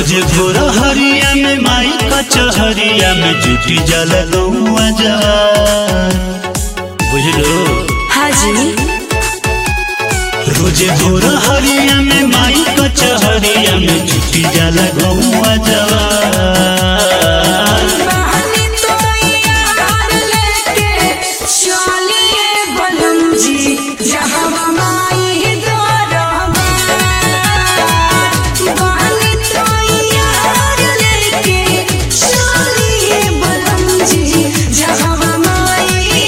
रोज भोर हरिया में माई कचहरिया में जुटी जल गौआ जा बुझलो हाजी रोज भोर हरिया में माई कचहरिया में जुटी जल गौआ जा बहनी तो यार लेके चलिए बलम जी जहाँ माई दरबार बहनी तो यार लेके चलिए बलम जी जहाँ माई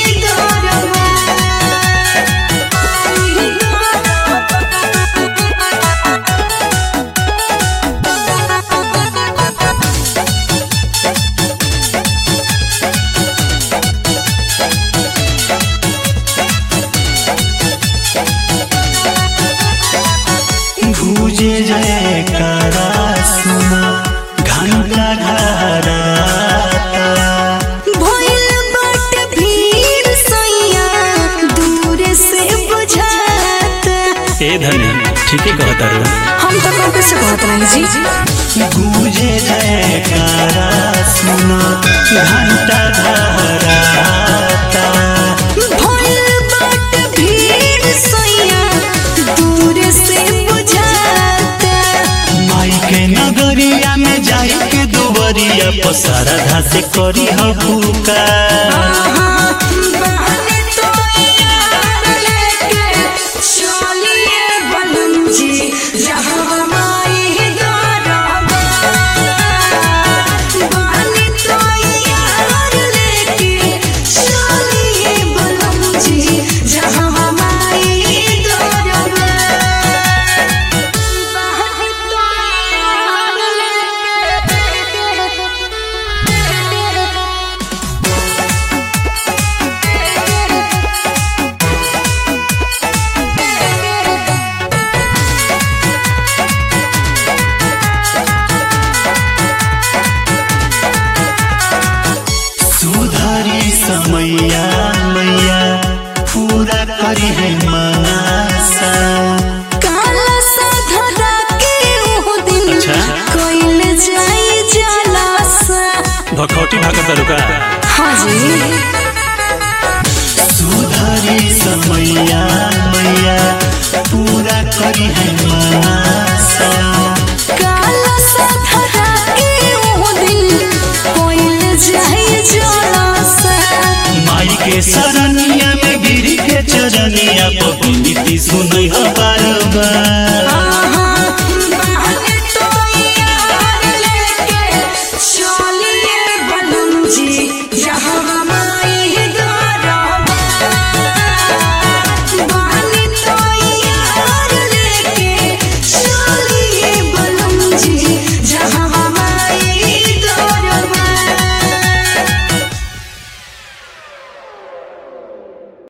दरबार भूजे जय कारा सुना घंटा घराता भइल बाटे भीड़ सैया दूर से बुझाता ए धनी ठीके कहता रो हम तो कब से कहत रही जी गूंजे जयकारा सुना घंटा घराता भइल बाटे भीड़ सैया दूर से बुझाता माई के नगरिया में जाई के दुवरिया पसारा धासे करी हबुका बहने तो यार लेके चलिए बलम जी जहाँ माई दरबार बहने तो यार लेके चलिए बलम जी जहाँ माई दरबार बहने तो यार सुधारी समैया मैया पूरा करी है मनासा काला साधरा के ओ दिन अच्छा। कोइल जाई जलासा भखौटी भागत रुका हाँ जी